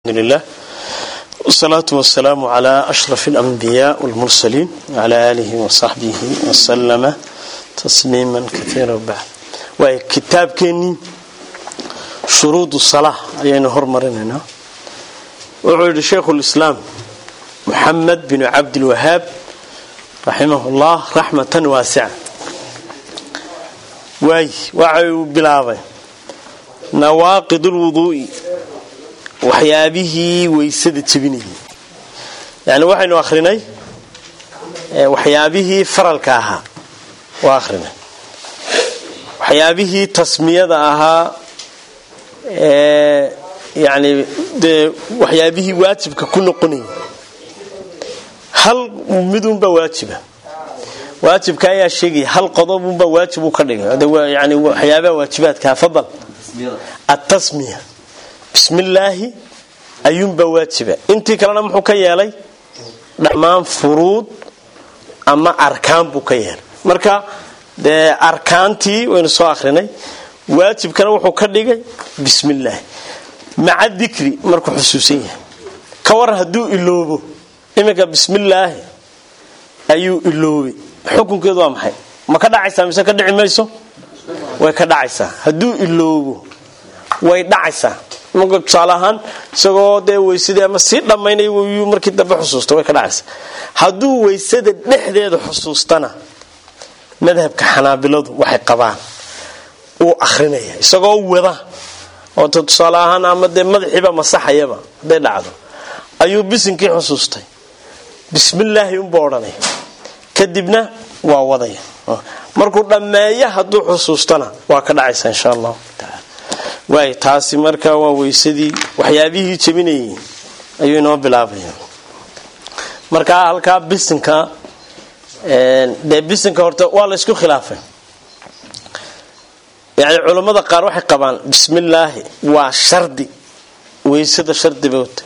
لله والصلاة والسلام على أشرف الأنبياء والمرسلين وعلى آله وصحبه وسلم تسليما كثيرا بعد وكتاب كيني شروط الصلاة أيين هرمرنا وعود شيخ الإسلام محمد بن عبد الوهاب رحمه الله رحمة واسعة واي وعي بلاغي نواقض الوضوء waxyaabihii weysada jebinayay yani waxaynu akhrinay waxyaabihii faralka ahaa waa akhrinay waxyaabihii tasmiyada ahaa yani dee waxyaabihii waajibka ku noqonayay hal midunbaa waajiba waajibka ayaa sheegaya hal qodobunbaa waajib uu ka dhigay yani waxyaabaha waajibaadkaa fadal atasmiya bismillaahi ayuunbaa waajiba intii kalena muxuu ka yeelay dhammaan furuud ama arkaan buu ka yeelay marka dee arkaantii waynu soo akhrinay waajibkana wuxuu ka dhigay bismillaahi maca dikri markuu xusuusan yahay ka waran hadduu iloobo iminka bismillaahi ayuu iloobay xukunkeedu waa maxay ma ka dhacaysaa mise ka dhici mayso way ka dhacaysaa hadduu iloobo way dhacaysaa marka tusaale ahaan isagoo dee weysadii ama sii dhammaynay yuu markii dambe xusuusta way ka dhacaysa hadduu weysada dhexdeeda xusuustana madhabka xanaabiladu waxay qabaan uu akhrinaya isagoo wada oo tusaale ahaan ama dee madaxiiba masaxayaba hadday dhacdo ayuu bisinkii xusuustay bismillaahi unbuu odhanaya kadibna waa wadaya markuu dhammeeyo hadduu xusuustana waa ka dhacaysa insha allahu taala waay taasi marka waa weysadii waxyaabihii jebinayay ayuu inoo bilaabaya markaa halkaa bisinka dee bisinka horta waa la ysku khilaafay yani culammada qaar waxay qabaan bismillaahi waa shardi weysada shardi bay wata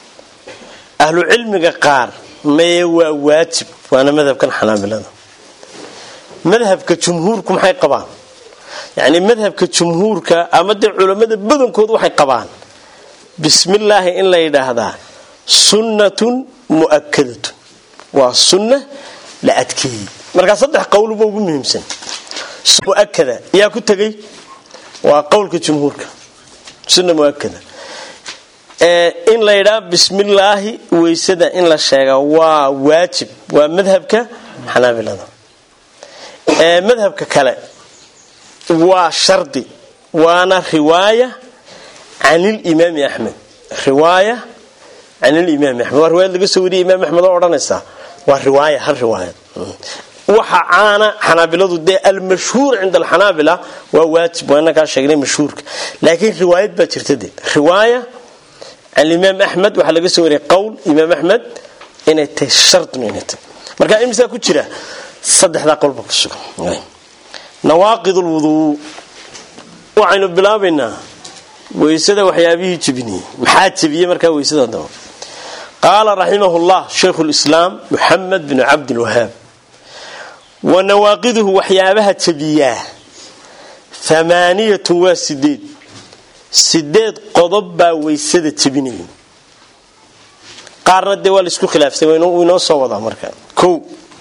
ahlu cilmiga qaar maye waa waajib waana madhabkan xanaabilada madhabka jumhuurku maxay qabaan yani madhabka jumhuurka ama dee culammada badankood waxay qabaan bismillaahi in la yidhaahdaa sunnatun mu'akadatun waa sunna la adkeeyey markaa saddex qowluba ugu muhiimsan muakada yaa ku tegay waa qowlka jumhuurka sunna muakada in la yidhaha bismillaahi weysada in la sheega waa waajib waa madhabka xanaabilada madhabka kale waa shardi waana riwaaya can ilimaami axmed riwaaya can ilimaami axmed waa riwaayad laga soo wariyay imaam axmed oo odhanaysaa waa riwaaya hal riwaayad waxa caana xanaabiladu dee almashhuur cinda alxanaabila waa waajib waa inakaa sheegnay mashhuurka laakiin riwaayad baa jirta dee riwaaya can imaam axmed waxaa laga soo wariyay qowl imaam axmed inay tahay shardun inay tahay marka imisaa ku jira saddexdaa qolba ku sugan nawaaqid lwuduu waxaynu bilaabaynaa weysada waxyaabihii jebinayay maxaa jebiyey markaa weysada daba qaala raximah llah shaykhu lislaam muxamed bnu cabdilwahaab wa nawaaqiduhu waxyaabaha jebiyaa amaaniyatun waa sideed sideed qodob baa weysada jebinayay qaarna dee waa laisku khilaafsay inoo soo wadaa marka o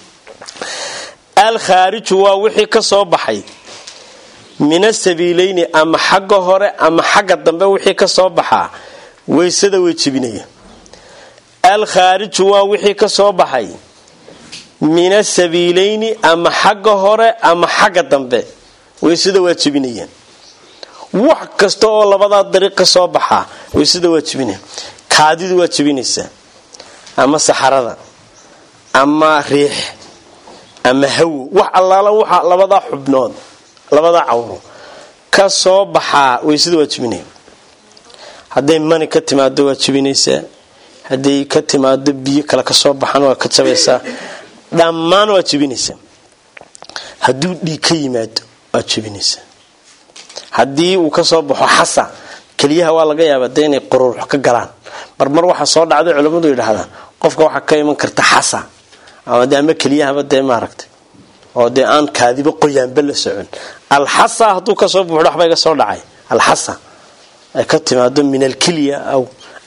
alkhaariju waa wixii ka soo baxay min asabiileyni ama xagga hore ama xagga dambe wixii ka soo baxaa weysada way jebinaya alkhaariju waa wixii ka soo baxay min asabiileyni ama xagga hore ama xagga dambe weysada waa jebinayaan wax kasta oo labadaa dariiq ka soo baxaa weysada waa jebinaya kaadidu waa jebinaysaa ama saxarada ama riix ama hawo wax allaala waxa labadaa xubnood labadaa cawro ka soo baxaa weysada waa jebinaya hadday mani ka timaado waa jebinaysaa hadday ka timaado biyo kale kasoo baxaan waa ka jabaysaa dhammaan waa jebinaysaa hadduu dhiig ka yimaado waa jebinaysaa haddii uu kasoo baxo xasa keliyaha waa laga yaaba de inay quruurux ka galaan marmar waxaa soo dhacday culammadu yidhaahdaan qofka waxaa ka iman karta xasa ama de ama keliyahaba dee maaragtay oo dee aan kaadiba qoyaanba la socon alxasa hadduu kasoo buuxdo waxba iga soo dhacay alxasa ay ka timaado min alkilya aw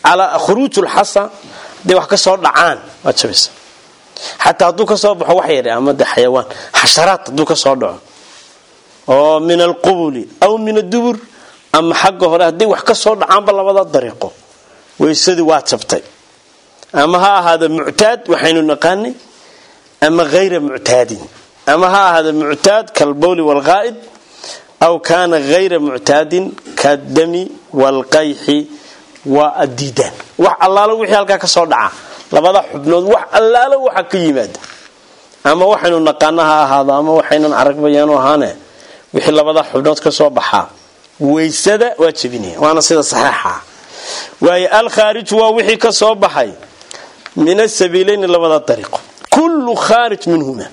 calaa khuruuj lxasa hadday wax ka soo dhacaan waa jabaysa xataa hadduu ka soo baxo wax yar ama de xayawaan xasharaad hadduu ka soo dhaco oo min alqubuli aw min adubur ama xagga hore hadday wax ka soo dhacaanba labada dariiqo weysadii waa jabtay ama ha ahaada muctaad waxaynu naqaanay ama hayra muctaadin ama ha ahaada muctaad kalbowli walqaa'id aw kaana hayra muctaadin kadami walqayxi waa addiidaan wax allaalo wixii halkaa ka soo dhaca labada xubnood wax allaalo waxa ka yimaada ama waxaynu naqaano ha ahaado ama waxaynan aragbayaanu ahaane wixii labada xubnood ka soo baxaa weysada waa jebinaya waana sida saxeixa waayo alkhaariju waa wixii ka soo baxay min asabiileyni labada dariiqo kullu khaarij minhuma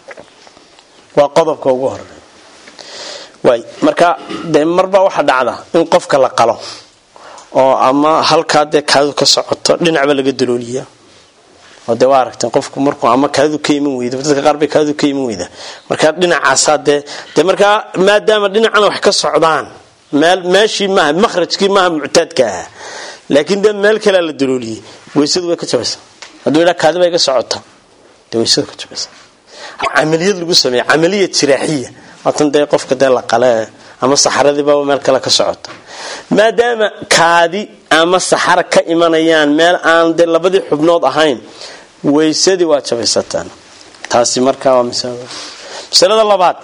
waa qodobka ugu horeeya waay marka dee marbaa waxa dhacda in qofka la qalo oo ama halkaa dee kaadu ka socoto dhinacba laga dalooliya oo dee waa aragteen qofku markuu ama kaadu ka iman weyda dadka qaar bay kaadu ka iman weyda marka dhinacaasaa dee dee markaa maadaama dhinacana wax ka socdaan meel meeshii maaha makhrajkii maaha muctaadka ahaa laakiin dee meel kalea la dalooliyey weysadu way ka jabaysaa hadduu idhaa kaadi bay ka socota dee weysadu ka jabaysa camaliyad lagu sameeya camaliya jiraaxiya waatan dee qofka dee la qale ama saxaradiiba meel kale ka socota maadaama kaadi ama saxara ka imanayaan meel aan dee labadii xubnood ahayn weysadii waa jabaysataan taasi markaa waa masalada labaad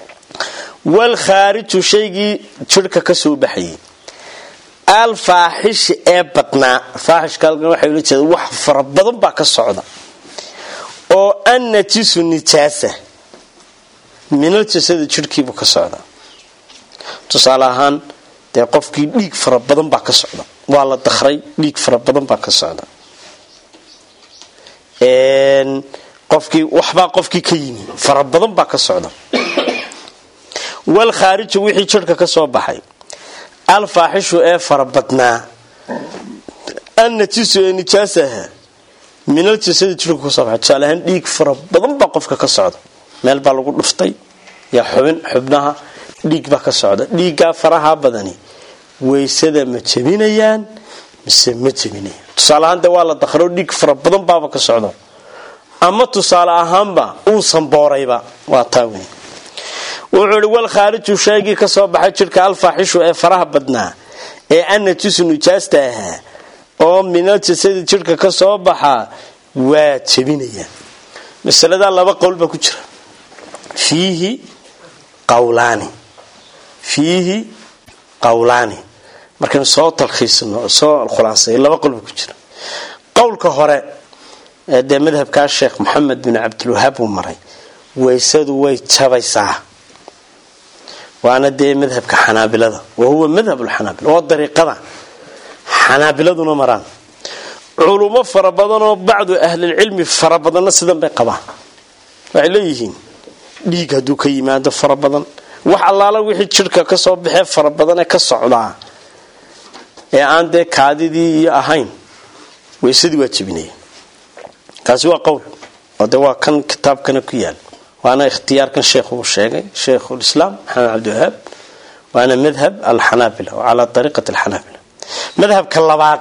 walkhaariju shaygii jirhka ka soo baxayay alfaaxishi ee badnaa faaxishka halkan waxay ula jeeda wax fara badan baa ka socda oo annajisu nijaasa minal jasadi jirhkiibuu ka socda tusaale ahaan dee qofkii dhiig fara badan baa ka socda waa la dakray dhiig fara badan baa ka socda qofkii waxbaa qofkii ka yimi fara badan baa ka socda walkhaariju wixii jirhka ka soo baxay alfaaxishu ee fara badnaa annajisu ee nijaasaha minal jasadi jirhka kasoo baxay tusaale ahaan dhiig fara badan baa qofka ka socda meel baa lagu dhuftay yaa xubin xubnaha dhiig baa ka socda dhiiggaa faraha badani weysada ma jebinayaan mise ma jebinayaan tusaale ahaan de waa la dakro dhiig fara badan baaba ka socda ama tusaale ahaanba uusan boorayba waa taa wey wuxuu ihi walkhaariju shaygii ka soo baxay jirhka alfaaxishu ee faraha badnaa ee annajisu nijaasta ahaa oo minal jasadi jirhka ka soo baxaa waa jebinayaan masaladaa laba qowl baa ku jira fiihi qawlaani fiihi qawlaani markaynu soo talkhiisino soo khulaasay laba qowl baa ku jira qowlka hore ee dee madhabkaa sheekh moxamed bin cabdilwahaab uu maray weysadu way jabaysaa waana dee madhabka xanaabilada wa huwa madhab lxanaabila waa dariiqada xanaabiladuna maraan culummo fara badanoo bacdu ahlilcilmi fara badanna sidan bay qabaan waxay leeyihiin dhiig hadduu ka yimaado fara badan wax allaala wixii jirhka ka soo baxee fara badan ee ka socdaa ee aan dee kaadidii iyo ahayn weysadii waa jebinaya kaasi waa qowl oo de waa kan kitaabkana ku yaal waana ikhtiyaarkan sheekhu uu sheegay sheikhulislaam maxamed cabdiwahaab waana madhab alxanaabila calaa ariiqati alxanaabila madhabka labaad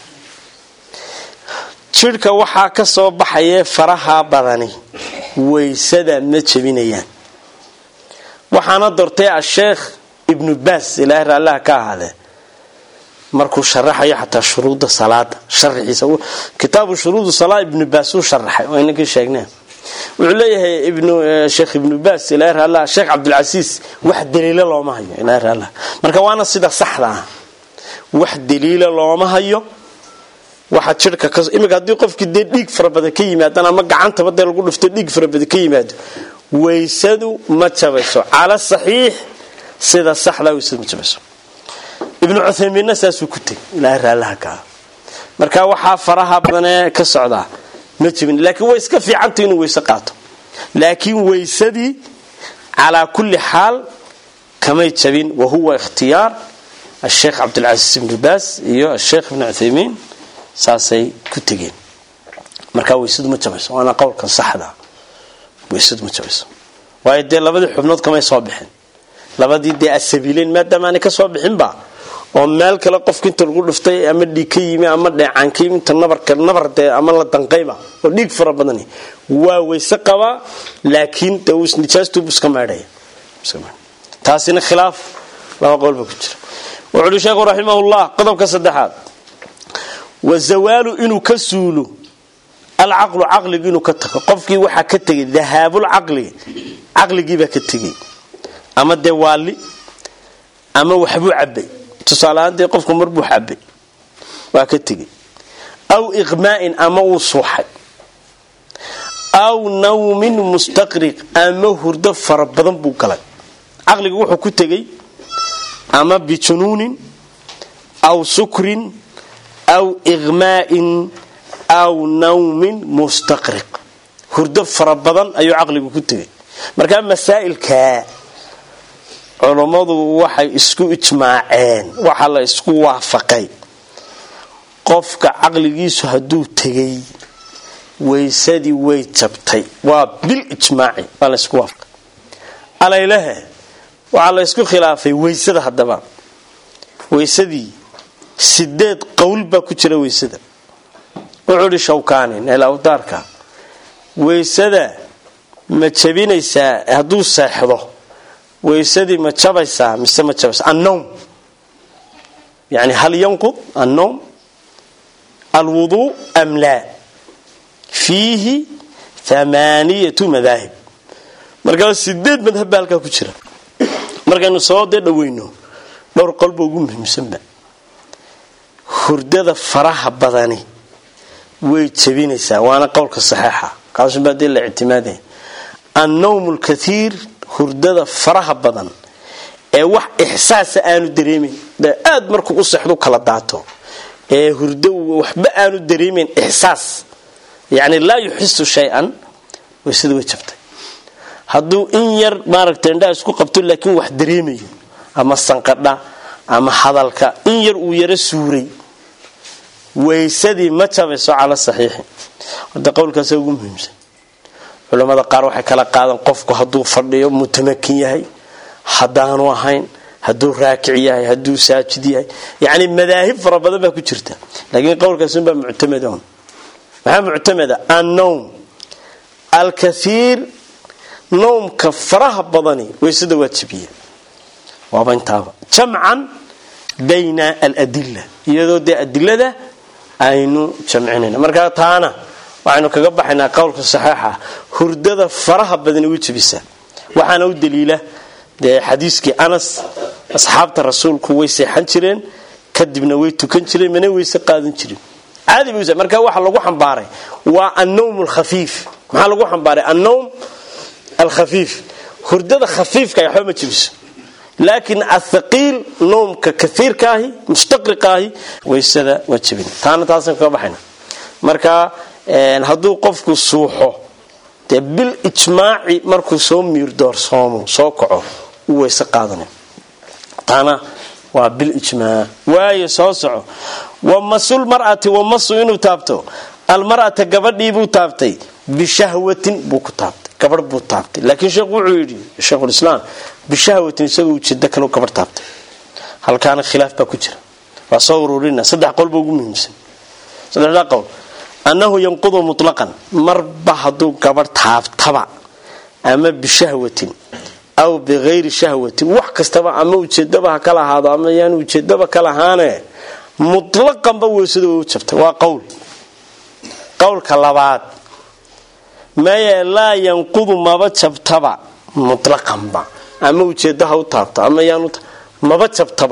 jirhka waxaa ka soo baxaya faraha badani weysada ma jebinayaan waxaana dortay asheekh ibnu baas ilaahay raallaha ka ahaadee markuu sharaxayo xataa shuruudda salaada sharaxiisa kitaabu shuruudu salaa ibnu baas uu sharaxay waa inankii sheegneen wuxuu leeyahay ibnu sheekh ibnu baas ilaahay raallah sheekh cabdilcasiis wax daliila looma hayo ilaahay raallah marka waana sida saxda ah wax daliila looma hayo waxa jirhka ka imika haddii qofkii dee dhiig fara badan ka yimaadaan ama gacantaba dee lagu dhufto dhiig fara badan ka yimaado weysadu ma jabayso cala saxiix sida saxdaa weysadu ma jabayso ibnu cuthaymiinna saasuu ku tegay ilaahay raallaha kaa marka waxaa faraha badanee ka socdaa ma jebin laakiin way iska fiicantay inuu weyse qaato laakiin weysadii calaa kulli xaal kamay jabin wa huwa ikhtiyaar asheekh cabdilcasiis ibnu baas iyo asheekh ibnu cuthaymiin saasay ku tegeen markaa weysadu ma jabayso waana qowlkan saxda weysadu ma jabayso waayo dee labadii xubnood kamay soo bixin labadii dee asabiileyn maadaama aanay ka soo bixinba oo meel kale qofka inta lagu dhuftay ama dhiig ka yimi ama dheecaan ka yimi inta nabarka nabar dee ama la danqayba oo dhiig fara badan waa weyse qabaa laakiin dee uu nijaastubu iska meedhaya taasina khilaaf laba qowlba ku jira wuxuu uhi sheekhu raximahullah qodobka saddexaad wa zawaalu inuu ka suulo alcaqlu caqligi inuu ka tago qofkii waxaa ka tegay dahaabulcaqli caqligiibaa ka tegay ama dee waali ama waxbuu cabay tusaaleahaan dee qofku marbuu cabay waa ka tegay aw iqmaa'in ama uu suuxay aw nawmin mustaqriq ama hurdo fara badan buu galay caqliga wuxuu ku tegay ama bijunuunin aw sukrin aw iqmaa'in aw nawmin mustaqriq hurdo fara badan ayuu caqligu ku tegay markaa masaa'ilkaa culummadu waxay isku ijmaaceen waxaa la isku waafaqay qofka caqligiisu hadduu tegay weysadii way jabtay waa bil ijmaaci waa la isku waafaqay alaylehe waxaa la ysku khilaafay weysada haddaba weysadii sideed qowl baa ku jira weysada wuxuu ihi shawkaani neelawdaarka weysada ma jabinaysaa hadduu seexdo weysadii ma jabaysaa mise ma jabaysaa annowm yani hal yanqud annowm alwuduu am laa fiihi amaaniyatu madaahib markaa sideed madhab baa halkaa ku jira markaynu soo dee dhaweyno dhowr qolba ugu muhiimsanba hurdada faraha badani way jabinaysaa waana qowlka saxeixa kaasuba dee la ictimaadaya annowm lkaiir hurdada faraha badan ee wax ixsaasa aanu dareemayn aad markuu u sexdu kala daato ee hurdo waxba aanu dareemayn ixsaas yani laa yuxisu shay-an waysada way jabtay hadduu in yar maaragta indhaha isku qabto laakiin wax dareemayo ama sanqadha ama hadalka in yar uu yaro suuray waysadii ma jabayso cala saxiixi horta qowlkaasa ugu muhiimsan culamada qaar waxay kala qaadan qofku hadduu fadhiyo mutamakin yahay haddaanu ahayn hadduu raakic yahay hadduu saajid yahay yani madaahib fara badan baa ku jirta laakiin qowlkaasunbaa muctamadon maxaa muctamada annowm alkaiir nowmka faraha badani waysada waa jabiya waaba intaaba jamcan bayna aladila iyadoo dee adilada aynu jamcinayna markaa taana waxaynu kaga baxaynaa qowlka saxeixa hurdada faraha badani way jabisaa waxaana u daliila dee xadiiskii anas asxaabta rasuulku way seexan jireen kadibna way tukan jireen mana weyse qaadan jirin caadi bay marka waxa lagu xambaaray waa annowm alkhafiif maxaa lagu xambaaray annowm alkhafiif hurdada khafiifka waxba ma jabiso laakiin athaqiil noomka kaiirkaahi mustaqriqaahi waysada waa jabin taana taasaan kaga baxayna marka hadduu qofku suuxo dee bil ijmaaci markuu soo miirdoorsoomo soo kaco u weyse qaadana taana waa bil ijmaac waayo soo soco wamasul mar'ati wamasu inuu taabto almar'ata gabadhiibuu taabtay bishahwatin buu ku taabtay gabadh buu taabtay laakiin sheekhu wuxuu yidhi sheikhulislaam bishahwatin isagoo ujeeda kale gabadh taabtay halkaana khilaaf baa ku jira waa soo ururina saddex qolba ugu muhiimsan saddexdaa qowl annahu yanqudu mutlaqan marba hadduu gabadh taabtaba ama bishahwatin aw bikayri shahwatin wax kastaba ama ujeedaba ha kala ahaado ama yaan ujeedaba kala ahaane mutlaqanba weysada way u jabtay waa qowl qowlka labaad maye laa yanqudu maba jabtaba mutlaqanba ama ujeedo ha u taabto ama yaan maba jabtaba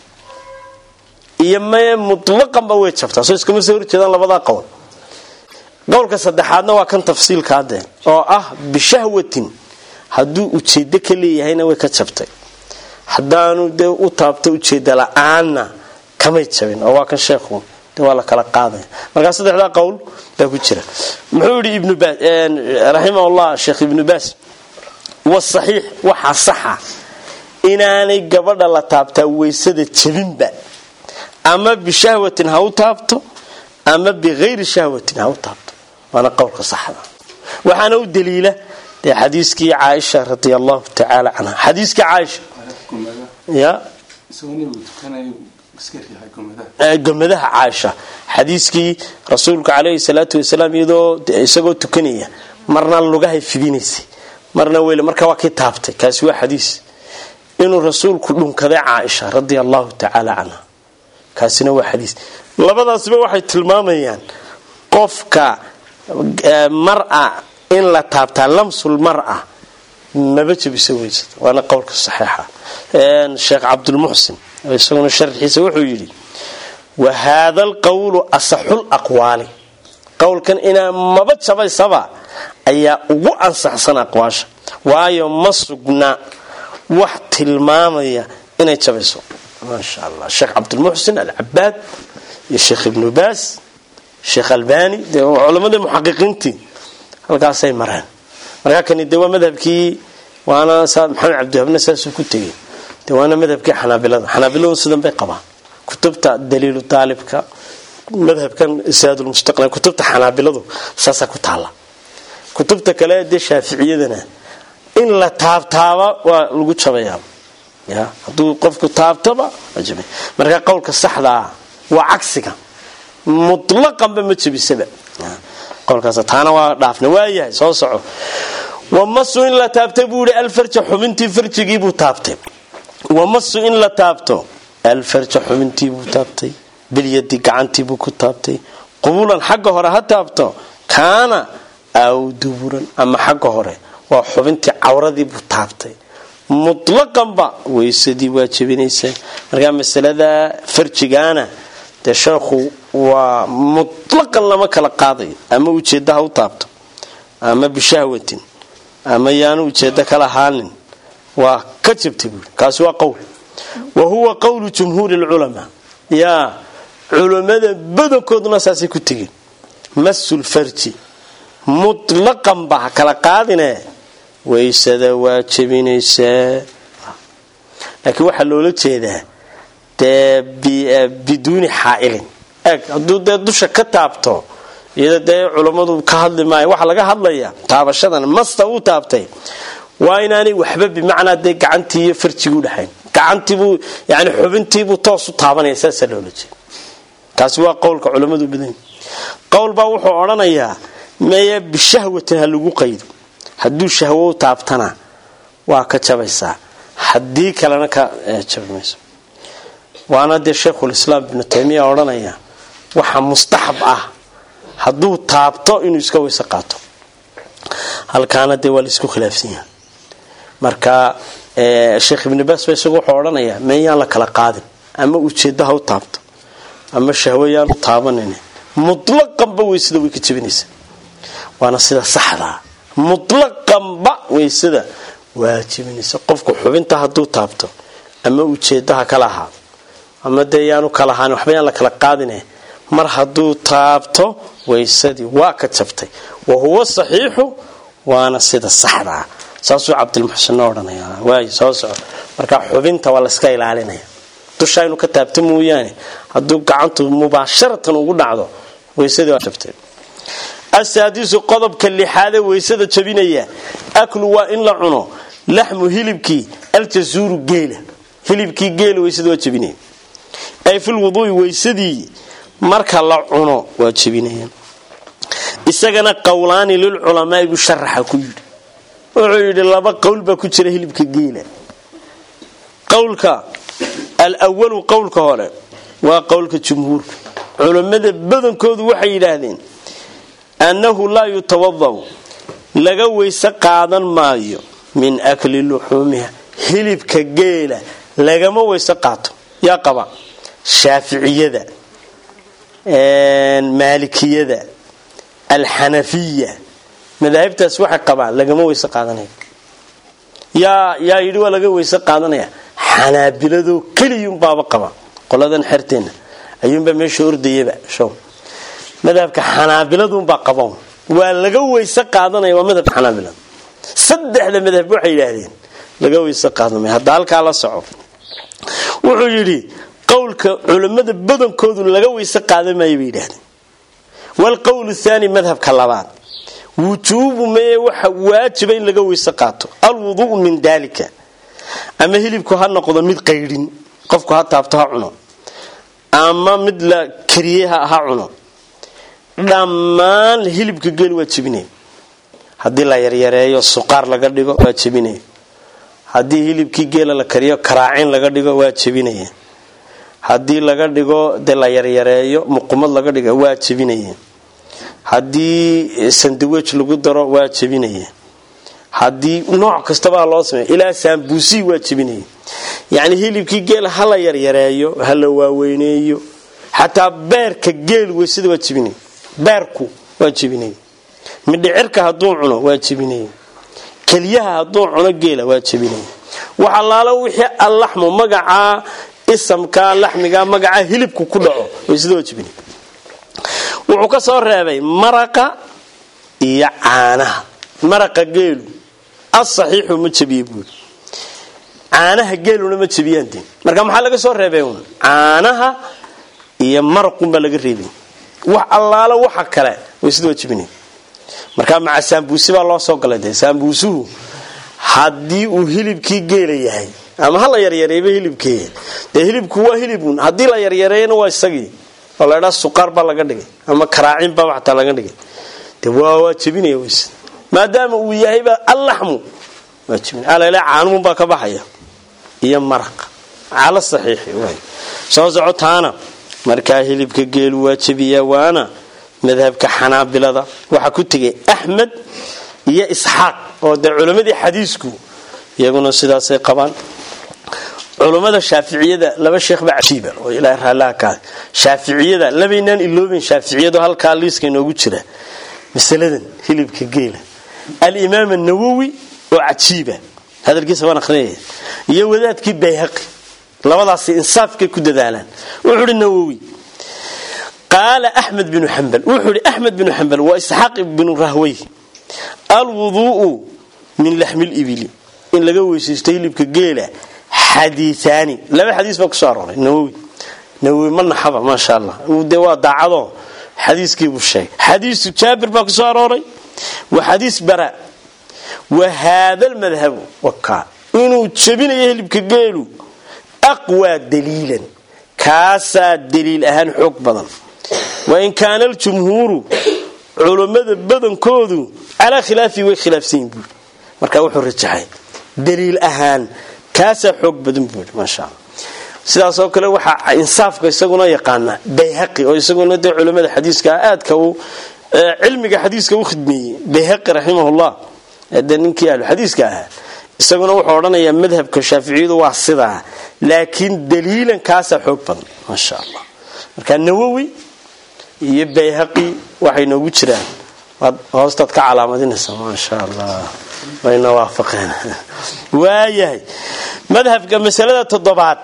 iyo maye mutlaqanba way jabtaa soo iskama soo horjeedaan labadaa qowl qowlka saddexaadna waa kan tafsiilka hadde oo ah bishahwatin hadduu ujeedo ka leeyahayna way ka jabtay haddaanu dee u taabto ujeeda la-aanna kamay jabin oo waa kan sheekhu de waa la kala qaadaya markaa saddexdaa qowl baa ku jira muxuu yihi ibnu baas raximahullah sheekh ibnu baas wasaxiix waxaa saxa inaanay gabadha la taabtaa weysada jabinba ama bishahwatin ha u taabto ama bikayri shahwatin ha u taabto waana qowlka saxda waxaana u daliila dee xadiiskii caaisha radi allahu tacaala canha xadiiskii caaisha ya gomadaha caaisha xadiiskii rasuulka caleyhi salaatu wasalaam iyadoo isagoo tukanaya marna lugahay fidinaysay marna weyl marka waa kii taabtay kaasi waa xadiis inuu rasuulku dhunkaday caaisha radia allahu tacaala canha kaasina waa xadiis labadaasba waxay tilmaamayaan qofka mara in la taabtaa lamsul mara maba jebisa weysada waana qowlka saxiixa sheekh cabdulmuxsin isaguna sharxiisa wuxuu yidhi wa haada alqowlu asaxul aqwaali qowlkan inaa maba jabaysaba ayaa ugu ansaxsan aqwaasha waayo ma sugna wax tilmaamaya inay jabayso maasha allah sheekh cabdulmuxsin alcabaad iyo sheekh ibnu baas sheekh albani de culamadii muxaqiqiintii halkaasay mareen markaa kani de waa madhabkii waana maxamed cabdihabna saasuu ku tegay de waana madhabkii xanaabilada xanaabiladu sidan bay qabaan kutubta daliilu daalibka madhabkan isaadulmustaqnal kutubta xanaabiladu saasaa ku taala kutubta kale dee shaaficiyadana in la taabtaaba waa lagu jabayaa ya hadduu qofku taabtaba markaa qowlka saxdaa waa cagsiga mutlaqanba ma jebisaba qowlkaas taana waa dhaafna waayahay soo soco wamasu in la taabtay buu yihi alfarja xubintii farjigiibuu taabtay wamasu in la taabto alfarja xubintiibuu taabtay bilyadi gacantiibuu ku taabtay qubulan xagga hore ha taabto kaana aw duburan ama xagga hore waa xubintii cawradiibuu taabtay mutlaqanba weysadii waa jebinaysaa markaa masalada farjigaana dee sheekhu waa mutlaqan lama kala qaadayo ama ujeedda ha u taabto ama bishahwatin ama yaanu ujeeddo kala ahaanin waa ka jabtay buui kaasi waa qowl wa huwa qowlu jumhuuri lculamaa yaa culammada badankooduna saasay ku tegeen masulfarji mutlaqan ba ha kala qaadine waysada waa jebinaysaa laakiin waxaa loola jeedaa dee biduuni xaailin eeg hadduu dee dusha ka taabto iyada dee culammadu ka hadli maayo waxaa laga hadlaya taabashadan masta uu taabtay waa inaanay waxba bimacnaa dee gacantii iyo farjigii udhexayn gacantiibuu yani xubintiibuu toos u taabanaya saasaa loola jeeda kaasi waa qowlka culammadu badan qowl baa wuxuu odhanayaa meye bishahwatin ha lagu qaydo hadduu shahwo u taabtana waa ka jabaysaa haddii kalena ka jabi mayso waana dee sheikhulislaam ibnu taymiya odhanaya waxa mustaxab ah hadduu taabto inuu iska weyse qaato halkaana dee waa laisku khilaafsan yahay marka sheekh ibnu baas ba isagu wuxuu odhanayaa meeyaan la kala qaadin ama ujeeddaha u taabto ama shahwayaan u taabanan mutlaqanba weysada way ka jebinaysaa waana sida saxdaa mutlaqanba weysada waa jebinaysa qofku xubinta hadduu taabto ama ujeeddaha kala ahaado ama dee yaanu kala ahaan waxba yaan la kala qaadine mar hadduu taabto weysadii waa ka jabtay wa huwa saxiixu waana sida saxdaa saasuu cabdilmuxsinna odhanaya waay soo soco marka xubinta waa layska ilaalinaya dusha inuu ka taabto mooyaane hadduu gacantu mubaasharatan ugu dhacdo weysadii waa jabtay asaadisu qodobka lixaadee weysada jabinaya aklu waa in la cuno laxmu hilibkii aljasuuru geela hilibkii geela weysada waa jabinaya ay filwuduui weysadii marka la cuno waa jebinayaan isagana qowlaani lilculamaai buu sharaxa ku yidhi wuxuu yidhi laba qowl baa ku jira hilibka geela qowlka alwalu qowlka hore waa qowlka jumhuurka culammada badankoodu waxay yidhaahdeen annahu laa yutawadau laga weyse qaadan maayo min akli luxuumiha hilibka geela lagama weyse qaato yaa qaba shaaficiyada maalikiyada alxanafiya madaahibtaas waxay qabaan lagama weyse qaadanaya yaa yaa yidhi waa laga weyse qaadanaya xanaabiladoo keliyunbaaba qaba qoladan xerteenna ayuunbaa meesha ordayaba show madhabka xanaabiladunbaa qaban waa laga weyse qaadanaya waa madhabka xanaabilada saddexda madhab waxay yidhaahdeen laga weyse qaadanmaya hadda halkaa la soco wuxuu yidhi qowlka culammada badankoodu laga weyse qaadan maayo bay yidhahdeen waalqowl thaani madhabka labaad wujuubu meye waxa waajiba in laga weyse qaato alwudu'u min daalika ama hilibku ha noqdo mid qaydhin qofku ha taabto ha cuno ama mid la kariyey ha cuno dhammaan hilibka geeli waa jebinaya haddii la yaryareeyo suqaar laga dhigo waa jebinaya haddii hilibkii geela la kariyo karaacin laga dhigo waa jebinaya haddii laga dhigo dee la yaryareeyo muqumad laga dhigo waa jebinaya haddii sandawej lagu daro waa jebinaya haddii nooc kastabaa loo sameeya ilaa saambuusii waa jebinaya yacni hilibkii geel ha la yaryareeyo ha la waaweyneeyo xataa beerka geel weysada waa jebinaya beerku waa jebinaya midhicirka hadduu cuno waa jebinaya keliyaha hadduu cuno geela waa jebinaya wax allaalo wixii allaxmu magacaa isamka laxmiga magacaa hilibku ku dhaco weysada waa jebinaya wuxuu ka soo reebay maraqa iyo caanaha maraqa geelu asaxiixu ma jebiye buuri caanaha geeluna ma jebiyaan de marka maxaa laga soo reebay un caanaha iyo maraqunbaa laga reebay wax allaalo waxa kale weysada waa jebinaya marka maca saambuusi baa loo soo galay de saambuusuhu haddii uu hilibkii geela yahay ama ha la yaryareeyba hilibkee dee hilibku waa hilibun haddii la yaryareeyana waa isagii oo la dhaa suqaar baa laga dhigay ama karaacin baa xataa laga dhigay de waa waa jebinaya weys maadaama uu yahayba allaxmu waa jebinaya alale caanumun baa ka baxaya iyo maraq cala saxiixi waay soo socotaana markaa hilibka geelu waa jebiyaa waana madhabka xanaabilada waxaa ku tegay axmed iyo isxaaq oo dee culammadii xadiisku iyaguna sidaasay qabaan culummada shaaficiyada laba sheekhba cajiiba oo ilaa raallaha ka shaaficiyada labaynaan ilooben shaaficiyadu halkaa liiska inoogu jira masaladan hilibka geela alimaam anawowi oo cajiiba hadalkiisa waan arinaya iyo wadaadkii bayhaqi labadaasi insaafkay ku dadaalaan wuxuu hi nawowi qaala axmed binu xambal wuxuu hi axmed binu xambal waa isxaaq binu rahwey alwuduu'u min laxmi libili in laga weysaysto hilibka geela xadiiaani laba xadiis baa kusoo arooray nawowi nawowi ma naxaba maasha allah de waa daacado xadiiskiibuu sheegay xadiisu jaabir baa kusoo arooray wa xadiis bara wa haada lmadhabu wakaa inuu jebinayo hilibka geelu aqwaa daliilan kaasaa daliil ahaan xoog badan wain kaana aljumhuuru culummada badankoodu calaa khilaafihi way khilaafsanyihin buui marka wuxuu rajaxay daliil ahaan kaasaa xoog badan buui maasha alla sidaasoo kale waxaa insaafka isaguna yaqaana bayhaqi oo isaguna dee culimmada xadiiska aadka uu cilmiga xadiiska u khidmeeyey bayhaqi raximahullah dee ninkii ahluxadiiska ahaa isaguna wuxuu odhanayaa madhabka shaaficiyadu waa sidaa laakiin daliilan kaasaa xoog badan maasha allah marka nawowi iyo bayhaqi waxay noogu jiraan waad hoostaad ka calaamadinaysaa maasha allah wayna waafaqeen waayahay madhabka masalada toddobaad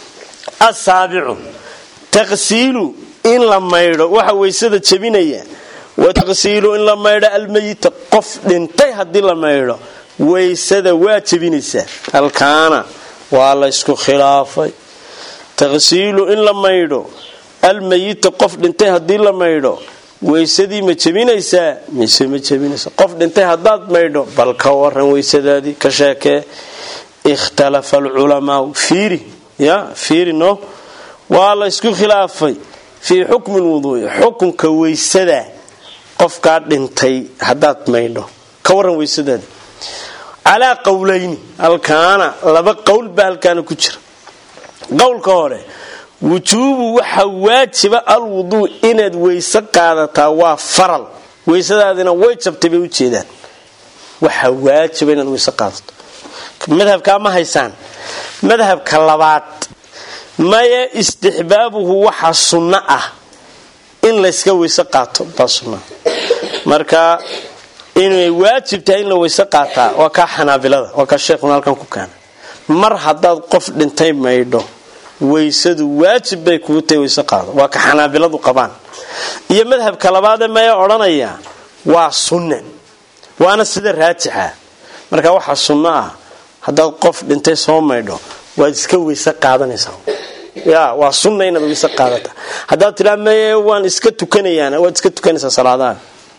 asaabicu taqsiilu in la maydho waxa weysada jebinaya wa taqsiilu in la maydho almayita qof dhintay haddii la maydho weysada waa jebinaysaa halkaana waa la ysku khilaafay taqsiilu in la maydho almayita qof dhintay haddii la maydho weysadii ma jebinaysaa mise ma jebinaysa qof dhintay haddaad maydho bal ka waran weysadaadii ka sheekee ikhtalafa alculamaau fiiri ya fiiri no waa la ysku khilaafay fii xukmi lwuduui xukunka weysada qofkaa dhintay haddaad maydho ka waran weysadaadii calaa qowlayni halkaana laba qowl baa halkaana ku jira qowlka hore wujuubu waxa waajiba alwuduu inaad weyse qaadataa waa faral weysadaadina way jabtay bay ujeedaan waxa waajiba inaad weyse qaadato madhabkaa ma haysaan madhabka labaad maya istixbaabuhu waxa sunno ah in layska weyse qaato baa sunna marka inay waajib tahay in la weyse qaataa waa kaa xanaabilada waa kaa sheekhuna halkan ku keena mar haddaad qof dhintay maydho weysadu waajib bay kugu tahay weyse qaado waa ka xanaabiladu qabaan iyo madhabka labaadee maya odhanaya waa sunne waana sida raajixa marka waxaa sunno ah haddaad qof dhintay soo maydho waad iska weyse qaadanaysaa ya waa sunna inaad weyse qaadata haddaad tiraa maye waan iska tukanayaan waad iska tukanaysaa salaadaha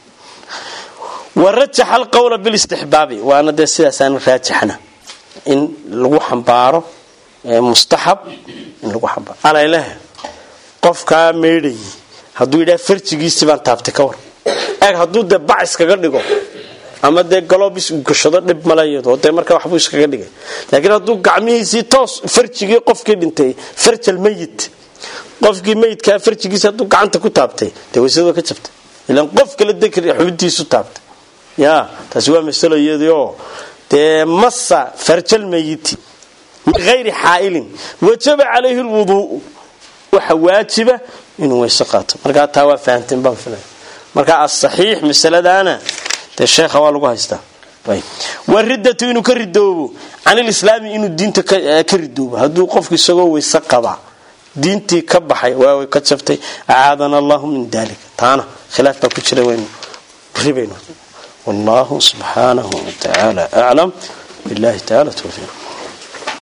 warajaxa alqowla bilistixbaabi waana dee sidaasaana raajixna in lagu xambaaro mustaxab in lagu xambaaro alayleh qofkaa meydhayay hadduu yidhaha farjigiisii baan taabtay ka war eeg hadduu dee bac iskaga dhigo ama dee galoobis uu gashado dhib malayado dee markaa waxbuu iskaga dhigay laakiin hadduu gacmihiisii toos farjigii qofkii dhintay farjal mayit qofkii mayidkaa farjigiisi hadduu gacanta ku taabtay dee waysada ka jabtay ilaan qof kala dekr xubintiisu taabtay ya taasi waa masalo iyadioo dee masa farjal mayiti min hayri xaailin wajaba calayhi lwuduuu waxa waajiba inuu weyse qaato markaa taa waa fahamteen baan filaya markaa asaxiix masaladaana dee sheekha waa lagu haystaa waridatu inuu ka ridoobo can ilislaami inuu diinta ka ridoobo hadduu qofku isagoo weyse qaba diintii ka baxay waa ka jabtay acaadana allahu min dalika taana khilaaf baa ku jira waynu ribayno wallahu subxaanahu watacaala aclam billahi taala towfiiq